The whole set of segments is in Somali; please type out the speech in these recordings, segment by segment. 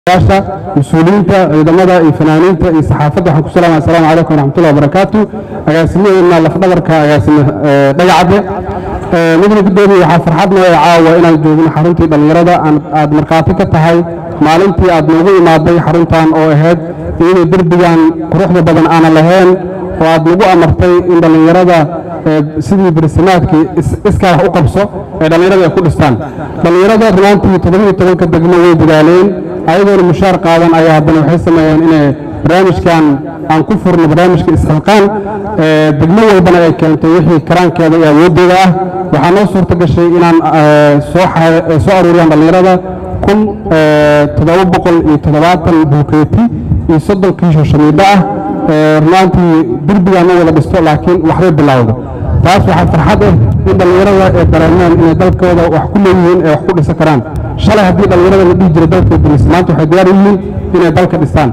yaasha mas-uuliyiinta ciidamada iyo fanaaniinta iyo saxaafadda waxaan ku salaamaya assalaamu calaykum waraxmatullahi wabarakaatu agaasimadeena lafdhabarka agaasime dhagacadde midna guddoomiye waxaa farxad noo caawa inaan joogno xaruntii dhallinyarada aad markhaati ka tahay maalintii aad noogu imaaday xaruntan oo ahayd iyadoo derbigan quruxda badan aanan lahayn oo aad nagu amartay in dhallinyarada sidii barsimaadkii iskaa wax u qabso ee dhallinyarada ay ku dhistaan dhallinyarada rumaantii toddobiyo tobanka degmo way dadaaleen ayagoona mushaar qaadan ayaa haddana waxay sameeyeen inay barnaamijkan aan ku furno barnaamijka isxilqaan degmo walbana ay keentay wixii karaankeeda iyo awooddeeda ah waxaa noo suurta gashay inaan soo aruuriyaan dhallinyarada kun toddoba boqol iyo toddobaatan buukeeti iyo soddon kiisho shamiidho ah rumaantii derbigaan ma wada dhisto laakiin waxbay bilowda taas waxaa farxad ah in dhallinyarada ay dareemeen inay dalkooda wax ku leeyihiin ee wax ku dhisan karaan shalay haddii dhallinyarada la dhihi jiray dalkay dumis maanta waxay diyaar u yihiin inay dalka dhistaan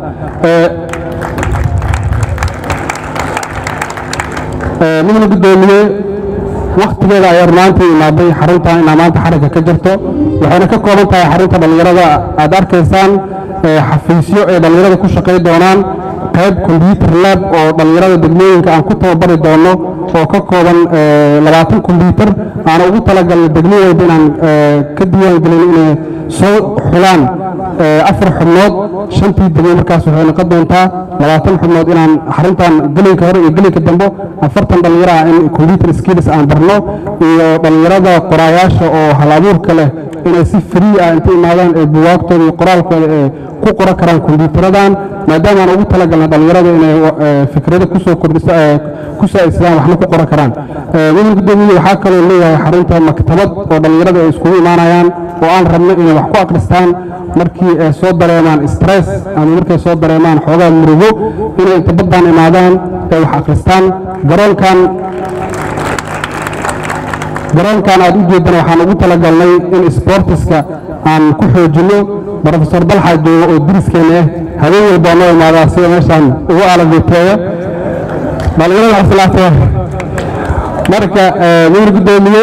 midna guddoomiye wakhtigeeda ayaa rumaantii imaaday xaruntan inaa maanta xarigga ka jirto waxayna ka kooban tahay xarunta dhallinyarada aad arkaysaan xafiisyo ay dhallinyarada ku shaqay doonaan qayb kombyuutar lab oo dhallinyarada degmooyinka aan ku tababari doono oo ka kooban labaatan kombyuutar aana ugu talagalnay degmo walba inaan ka diiwaan gelin inay soo xulaan afar xubnood shantii degmo markaas waxay noqon doontaa labaatan xubnood inaan xaruntan gelinka hore iyo gelinka dambe afartan dhallinyaro ah in combyuter skills aan barno iyo dhallinyarada qoraayaasha oo hal abuurka leh inay si free ah inta imaadaan ee buwaagtooda iyo qoraalkooda ee ku qoran karaan kombyutaradan maadaama aan ugu talagalnay dhallinyarada inay fikrado kusoo kordhisa ku saaidsadaan waxna ku qoran karaan mudan guddoomiye waxaa kaloo leeyahay xarunta maktabad oo dhallinyarada ay iskugu imaanayaan oo aan rabno inay wax ku akhristaan markii ay soo dareemaan stress ama markay soo dareemaan xoogaa murugo inay inta baddaan imaadaan ay wax akhristaan garoonkan garoonkan aad u jeedana waxaan ugu talagalnay in sportiska aan ku xoojinno brofesor dalxa joogo oo diriskeena ah habeen walbaa noo imaadaa sida meeshaan ugu alabeeteeya dhallinyarada xasilaato marka mudan guddoomiye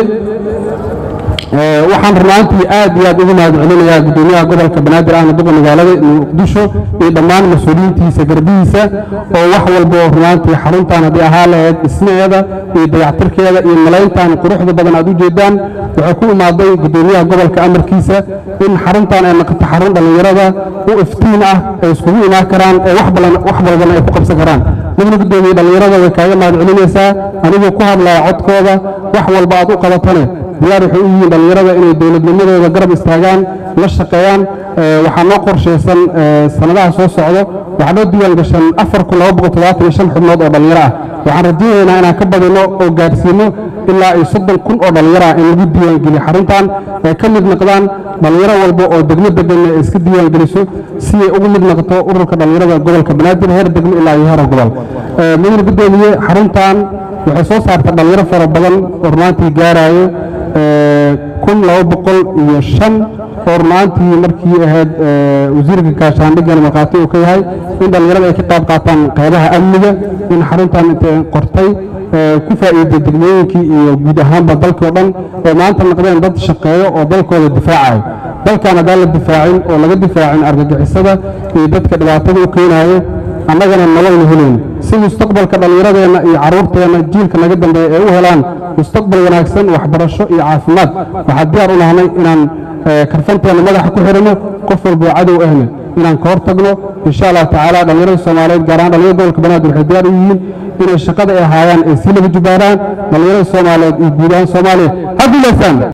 waxaan rumaantii aad iyo aad ugu mahad celinayaa guddoomiyaha gobolka banaadir ahna duqa magaalada muqdisho iyo dhammaan mas-uuliyiintiisa garbihiisa oo wax walba oo rumaantii xaruntan haddii ahaa lahayd dhismaheeda iyo dayactirkeeda iyo malayntan quruxda badan aad u jeedaan waxay ku imaaday guddoomiyaha gobolka amarkiisa in xaruntan ay noqoto xarun dhallinyarada u iftiin ah ay iskugu imaan karaan ee wax walbana ay ku qabsan karaan midna guddoomiye dhallinyarada way kaaga mahad celinaysaa anigoo ku hadlaya codkooda wax walba aad u qabatane diyaar waxay u yihiin dhallinyarada inay dowladnimadooda garab istaagaan la shaqeeyaan waxaa noo qorshaysan sanadaha soo socdo waxaa noo diiwaan gashan afar kun laba boqol toddobaatan iyo shan xubnood oo dhallinyaro ah waxaan rajaynaynaa inaan ka badino oo gaadhsiino ilaa iyo soddon kun oo dhallinyaro ah in lagu diiwaan geliyo xaruntan ay ka mid noqdaan dhallinyaro walba oo degmo deganna ay iska diiwaan geliso si ay ugu mid noqoto ururka dhallinyarada gobolka banaadir heer degmo ilaa iyo heer gobol mudane guddoomiye xaruntan waxay soo saarta dhallinyaro fara badan oo rumaantii gaaraayo kun laba boqol iyo shan oo rumaantii markii ahayd wasiirka gaashaandhigana markhaati uu ka yahay in dhallinyarada ay ka qayb qaataan qaybaha amniga in xaruntan intay qortay ku faa'iiday degmooyinkii iyo guud ahaanba dalkii o dhan oo maanta noqdeen dad shaqeeyo oo dalkooda difaacayo dalkan haddaan la difaacin oo laga difaacin argagixisada iyo dadka dhibaatada u keenaayo annagana nololna helayn si mustaqbalka dhallinyaradeenna iyo carruurteenna jiilka naga dambeeya ay u helaan mustaqbal wanaagsan waxbarasho iyo caafimaad waxaa diyaar u nahnay inaan karfanteenna madaxa ku xidhanno qof walboo cadow ahna inaan ka hor tagno insha allahu tacaala dhallinyarada soomaaliyeed gaar ahaan dhallinyarada gobolka banaadir waxay diyaar u yihiin inay shaqada ay haayaan ay sii laba jubaaraan dhallinyarada soomaaliyeed iyo guud ahaan soomaaliya ha guulaysaan